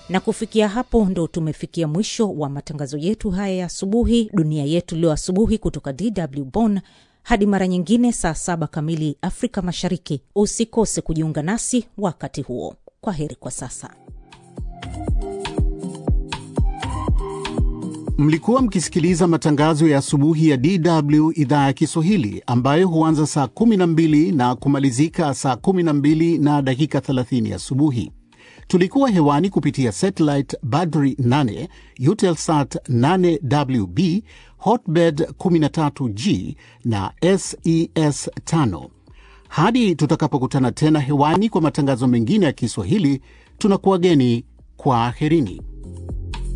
Na kufikia hapo ndo tumefikia mwisho wa matangazo yetu haya ya asubuhi, dunia yetu leo asubuhi, kutoka DW Bonn. Hadi mara nyingine saa saba kamili Afrika Mashariki. Usikose kujiunga nasi wakati huo. Kwa heri kwa sasa. Mlikuwa mkisikiliza matangazo ya asubuhi ya DW idhaa ya Kiswahili ambayo huanza saa 12 na kumalizika saa 12 na dakika 30 asubuhi. Tulikuwa hewani kupitia satellite Badri 8, Eutelsat 8WB, Hotbird 13G na SES 5. Hadi tutakapokutana tena hewani kwa matangazo mengine ya Kiswahili, tunakuwageni kwa aherini.